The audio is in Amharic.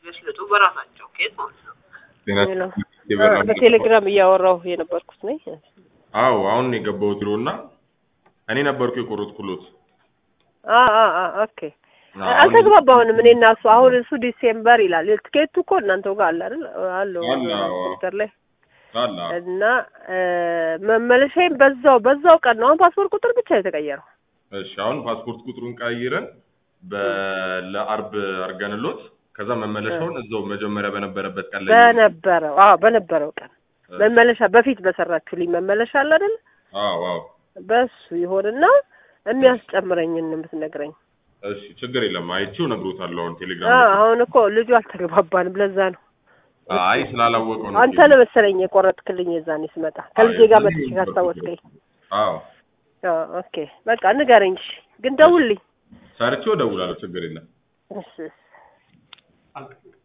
ያስልጡ በራሳቸው ኬዝ ማለት ነው። ጤና አ፣ በቴሌግራም እያወራሁ የነበርኩት ነኝ። አዎ አሁን ነው የገባሁት ቢሮ እና እኔ ነበርኩ የቆረጥኩሎት። አ አ አ ኦኬ አሁን- አልተግባባሁንም እኔ እና እሱ። አሁን እሱ ዲሴምበር ይላል። ትኬቱ እኮ እናንተው ጋር አለ አይደል? አለው አለ፣ አዎ። ኮምፒውተር ላይ አላ እና እ፣ መመለሻዬም በዛው በዛው ቀን ነው። አሁን ፓስፖርት ቁጥር ብቻ የተቀየረው። እሺ አሁን ፓስፖርት ቁጥሩን ቀይረን በ- ለአርብ አድርገንሎት ከዛ መመለሻውን እዛው መጀመሪያ በነበረበት ቀን ላይ በነበረው አዎ በነበረው ቀን መመለሻ በፊት በሰራችሁልኝ መመለሻ አለ አይደል? አዎ አዎ በሱ ይሆንና የሚያስጨምረኝን የምትነግረኝ። እሺ ችግር የለም አይቼው እነግሮታለሁ አሁን አ ቴሌግራም ላይ አሁን እኮ ልጁ አልተግባባንም። ለዛ ነው አይ ስላላወቀው ነው አንተ ነህ መሰለኝ የቆረጥክልኝ የዛኔ ስመጣ ከልጄ ጋር የዛኔ መጥቼ ነበር ካስታወስከኝ። አዎ አዎ ኦኬ በቃ ንገረኝ እሺ። ግን ደውልልኝ። ሰርቼው እደውላለሁ ችግር የለም እሺ እሺ